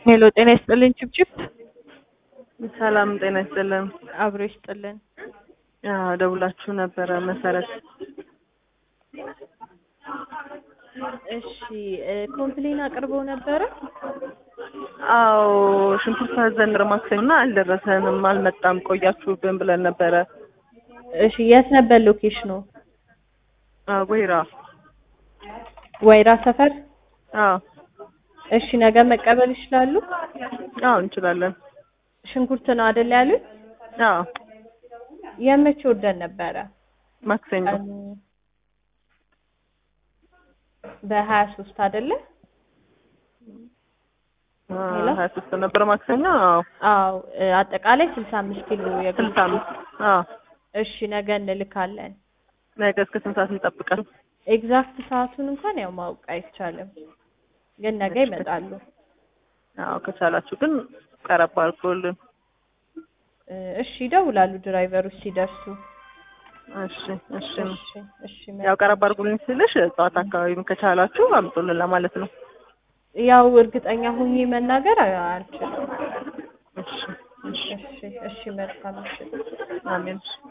ሄሎ ጤና ይስጥልኝ ችብችብ ሰላም ጤና ይስጥልን። አብሮ ይስጥልን። አዎ ደውላችሁ ነበረ መሰረት። እሺ ኮምፕሌን አቅርበው ነበረ። አዎ ሽንኩርት አዘን ማክሰኞ አልደረሰንም፣ አልመጣም፣ ቆያችሁብን ብለን ነበረ። እሺ የት ነበር ሎኬሽኑ? አዎ ወይራ። ወይራ ሰፈር። አዎ እሺ ነገ መቀበል ይችላሉ? አዎ እንችላለን። ሽንኩርት ነው አይደል ያሉት? አዎ የመቼ ወደን ነበረ? ማክሰኞ ቀኑ በሀያ ሶስት አይደለ? ሄሎ? ሀያ ሶስት ነበረ ማክሰኞ። አዎ አዎ አጠቃላይ ስልሳ አምስት ኪሎ የግል ስልሳ አምስት አዎ እሺ ነገ እንልካለን። ነገ እስከ ስንት ሰዓት እንጠብቃለን? ኤግዛክት ሰዓቱን እንኳን ያው ማወቅ አይቻልም፣ ግን ነገ ይመጣሉ። አዎ ከቻላችሁ ግን ቀረብ አድርጎልን። እ እሺ ይደውላሉ ድራይቨሮች ሲደርሱ። እሺ እሺ እሺ እሺ ያው ቀረብ አድርጉልኝ ስልሽ ጠዋት አካባቢም ከቻላችሁ አምጡልን ለማለት ነው። ያው እርግጠኛ ሆኜ መናገር አ- አልችልም። እሺ እሺ እሺ እሺ መልካም እሺ አሜን።